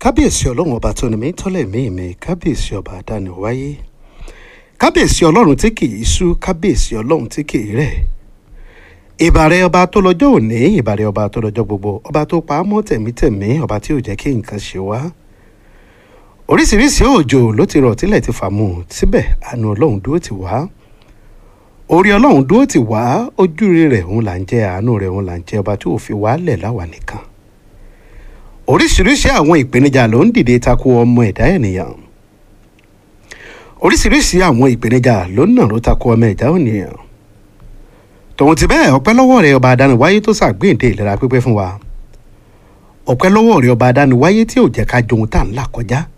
kábíyèsí ọlọ́run ọba tó ní mí tọ́lẹ̀ mí mi kábíyèsí ọba àdáni wáyé kábíyèsí ọlọ́run tí kì í sú kábíyèsí ọlọ́run tí kì í rẹ̀ ìbàrẹ̀ ọba tó lọ́jọ́ òní ìbàrẹ̀ ọba tó lọ́jọ́ gbogbo ọba tó pa á mọ́ tẹ̀mítẹ̀mí ọba tí ò jẹ́ kí nǹkan ṣe wá oríṣiríṣi òjò ló ti rọ̀ tílẹ̀ ti fà mú síbẹ̀ àánú ọlọ́run dúró ti wá orí ọlọ́run dúró ti wá ojúre rẹ̀ òun là ń jẹ́ àánú rẹ̀ òun là ń jẹ́ ọba tí ò fi wálẹ̀ láwa nìkan oríṣiríṣi àwọn ìpèníjà ló ń dìde tako ọmọ ẹ̀dá ènìyàn oríṣiríṣi àwọn ìpèníjà ló ń nàró tako ọmọ ẹ̀dá ènìyàn tòun ti bẹ́ẹ̀ ọpẹ́ lọ́wọ́ rẹ̀ ọba adániwáyé tó ṣàgbéǹde ìlera pípé fún wa ọpẹ́ lọ́wọ́ rẹ̀ ọba adániwáyé tí ò jẹ́ ká johun tá à ń là kọjá